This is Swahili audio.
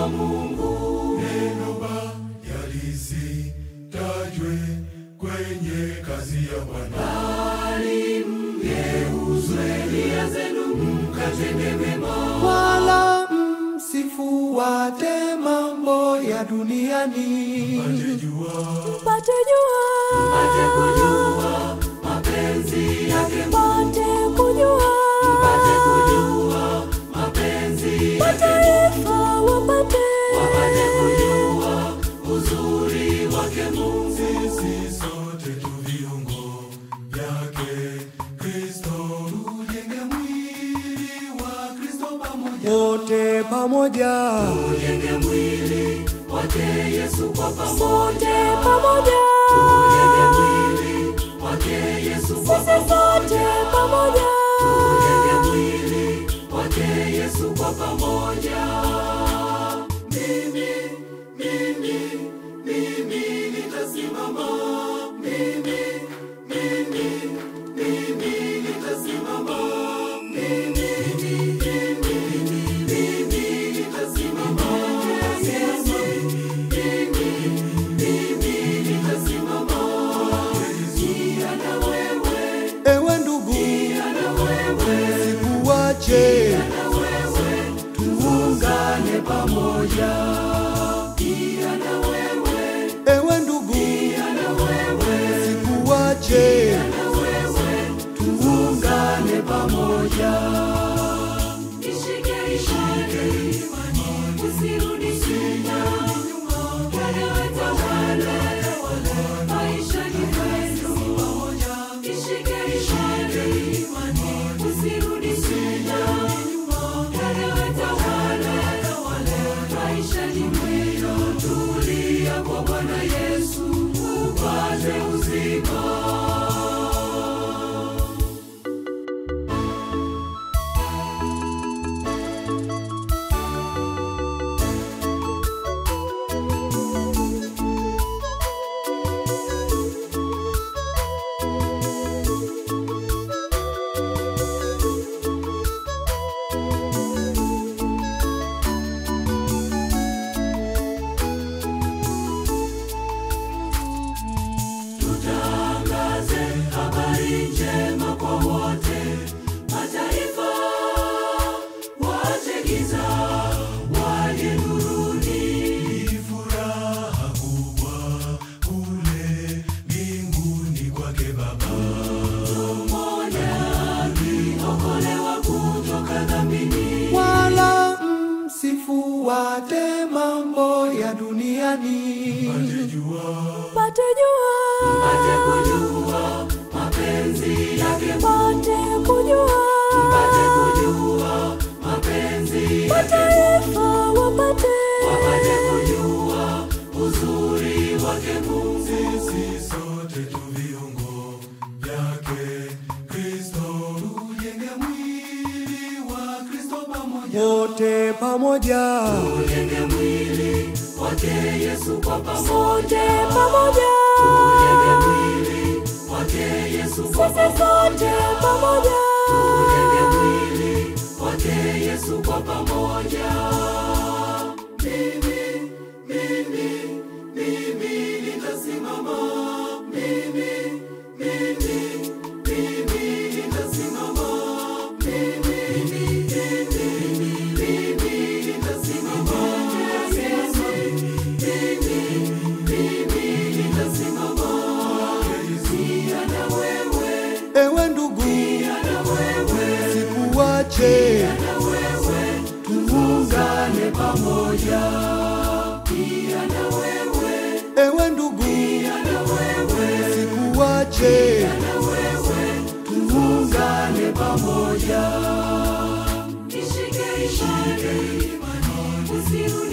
wa Mungu. Neno baya lisitajwe kwenye kazi ya Bwana. Bali mgeuzwe nia zenu mkatende mema. wala msifuate mambo ya duniani Jua Mpate jua, Mpate kujua mapenzi yake mpate kujua, Mpate kujua mapenzi yake mataifa wapate, Wapate kujua uzuri wake Mungu. sisi sote tu viungo vyake Kristo, tujenge mwili wa Kristo pamoja. wote pamoja Tujenge mwili wake Yesu kwa pamoja. sote pamoja, Tujenge mwili wake Yesu kwa sisi pamoja. sote pamoja, Tujenge mwili wake Yesu kwa pamoja. Mimi, mimi, mimi nitasimama. Mimi, mimi, mimi nitasimama. Mimi, mimi, mimi nitasimama. Mimi, mimi nitasimama. Pia na wewe, ewe ndugu pia na wewe. sikuwache tuungane pamoja pia na wewe ewe ndugu pia na wewe sikuwache na wewe tuungane pamoja ishike ishike usirudi nyuma wale watawale maisha ni kwetu ishike ishike usirudi nyuma wale watawale maisha ni mwendo tulia kwa Bwana Yesu upate uzima Tutangaze habari njema kwa wote mataifa, waache giza, waje nuruni. Ni furaha kubwa kule mbinguni kwake Baba. Mmoja akiokolewa kutoka dhambini, wala msifuate mambo ya duniani Jua mpate jua, mpate kujua mapenzi yake, mpate kujua, mpate kujua mapenzi yake, mataifa wapate, wapate kujua uzuri wake Mungu. sisi sote tu viungo vyake Kristo, tujenge mwili wa Kristo pamoja. wote pamoja Tujenge mwili wake Yesu kwa pamoja. sote pamoja, Tujenge mwili wake Yesu kwa sisi pamoja. sote pamoja, Tujenge mwili wake Yesu kwa pamoja. Mimi, mimi, mimi nitasimama. Mimi, mimi, mimi nitasimama. Mimi, mimi, mimi nitasimama. Mimi, mimi nitasimama. Pia na wewe, ewe ndugu pia na wewe, sikuwache na wewe tuungane pamoja. Pia na wewe, ewe ndugu pia na wewe, sikuwache na wewe tuungane pamoja. Ishike ishike, usirudi